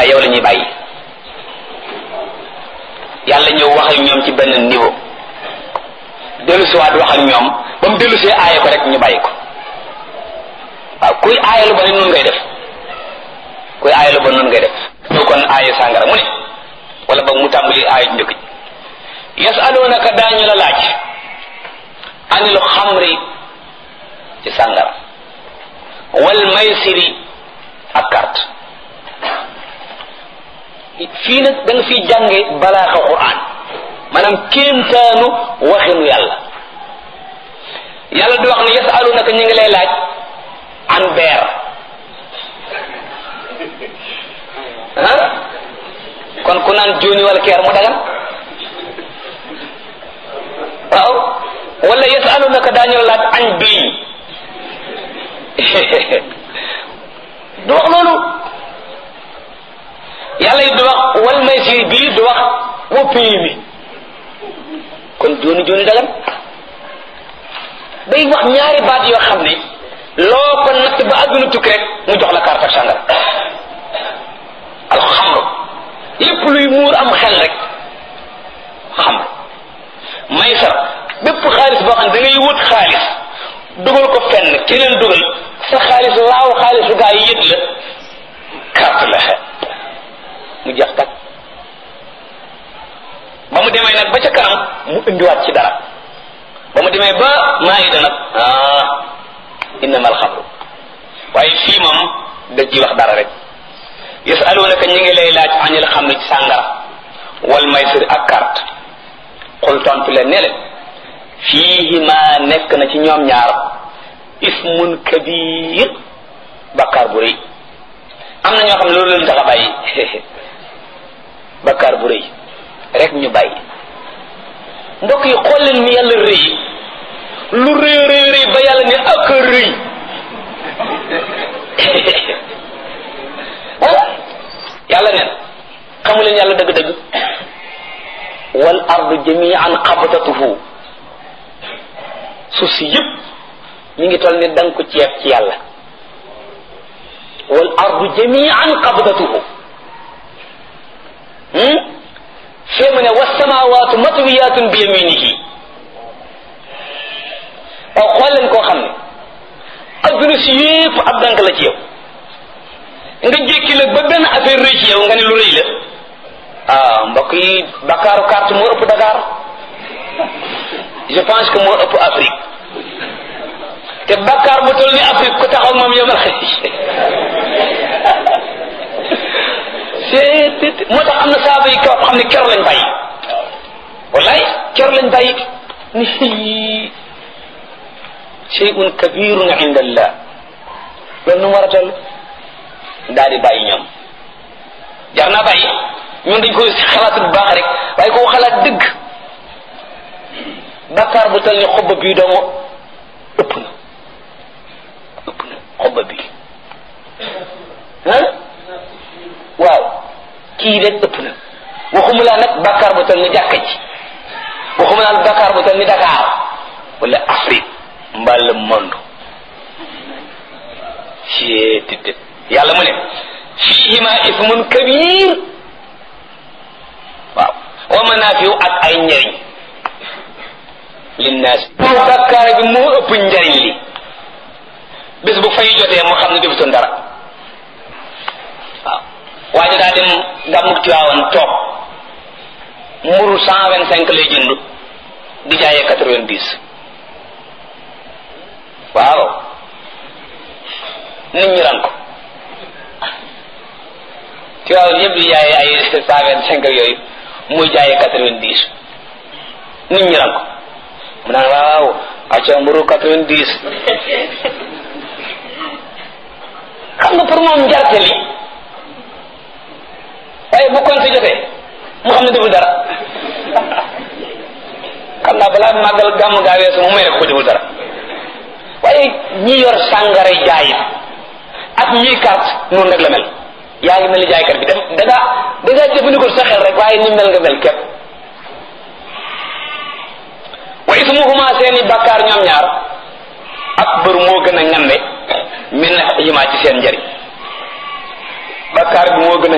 waaye yow la ñuy bàyyi yàlla ñëw wax ak ñoom ci benn niveau dellu si waat wax ak ñoom ba mu dellu see aaye ko rek ñu bàyyi ko waaw kuy aaye lu ba ne noonu ngay def kuy aaye lu ba noonu ngay def ñëw kon aaye sàngara mu ne wala ba mu tàmbali aaye njëkk ji yasalunaka daañu la laaj anil xamri ci sàngara wal maysiri ak carte fii nag da nga fiy jànge balaaxa quran maanaam kéemtaanu waxinu yàlla yàlla di wax ne yasalunaka ñu ngi lay laaj an beer ah kon ku naan jóoni wala keer mu dagan waaw wala yasalunaka daañu laaj añ biy du wax loolu yàlla it du wax wal maysir bii du wax wa pii mi kon jooni jooni dagan day wax ñaari baat yoo xam ne loo ko natt ba àdduna tukki rek mu jox la carte ak sàngara alxamru lépp luy muur am xel rek xamru maysar bépp xaalis boo xam ne da ngay wut xaalis dugal ko fenn keneen dugal sa xaalis laaw xaalisu gaa yi yët la carte la mu jeex tak ba mu demee nag ba ca kanam mu indiwaat ci dara ba mu demee ba maayida nag ah innama alxamru waaye fii moom da ci wax dara rek yasalunaka ñi ngi lay laaj anil xamri ci sàngara wal maysir ak carte xul tontu leen ne leen fiihima nekk na ci ñoom ñaar ismun kabir bakkaar bu rëy am na ñoo xam ne loolu leen tax a bàyyi bakkaar bu rëy rek ñu bàyyi mbokk yi xool leen ni yàlla rëy lu rëy rëy rëy ba yàlla ne ak a rëy yàlla neen xamu leen yàlla dëgg-dëgg wal ardu jamian qabdatuhu suuf si yëpp mi ngi toll ni danga ko ceeb ci yàlla wal ardu jamian qabdatuhu fee mu ne wasamawaatu matwiyatun bi yaminihi waaw xool leen koo xam ne adduna si yëpp ab dank la ci yow nga jékki la ba benn affaire rëy ci yow nga ne lu rëy la ah mbokk yi Bakaaru carte moo ëpp Dakar je pense que moo ëpp Afrique te Bakar bu toll ni Afrique ku taxaw moom yow ma c'est moo tax am na saaba yi kaw xam ne keroog lañ bàyyi wallaay keroog lañ bàyyi ni shay'un kabirun inda allah loolu nu mu war a toll daal di bàyyi ñoom jar naa bàyyi ñun dañ koy xalaat bu baax rek waaye koo xalaat dëgg bakkaar bu toll ni xobba bii doomu ëpp na ëpp na xobba bii ah waaw kii rek ëpp na waxuma laa nag bakkaar bu toll ni jàkka ji waxuma laa bakkaar bu toll ni Dakar wala Afrique mbaa le monde ci tëdd yàlla mu ne fiihima ismun kabir waaw wa manaafiu ak ay njëriñ linnaas bakkaar bi moo ëpp njëriñ li bés bu fay jotee moo xam ne defutoon dara waaw waaye daa dem gàmmuk Tiwaawan toog mburu cent vingt cinq lay jënd di jaayee quatre vingt dix waaw nit ñi ran ko Tiwaawan yëpp di jaayee ay cent vingt cinq yooyu muy jaayee quatre vingt dix nit ñi ran ko mu naan waaw acca mburu quatre vingt dix xam nga pour moom njarte li waaye bu kon si jotee mu xam ne deful dara xam naa balaa màggal gàmm gaa weesu mu may rek ko deful dara waaye ñi yor sàngara jaay ak ñiy carte noonu rek la mel yaa ngi mel ni jaaykat bi dem da ngaa da ngaa jëfandikoo sa xel rek waaye ni mel nga mel képp wa ismuhuma seeni bakkaar ñoom ñaar akbar moo gën a ngande min himaa ci seen njëriñ bakkaar bi moo gën a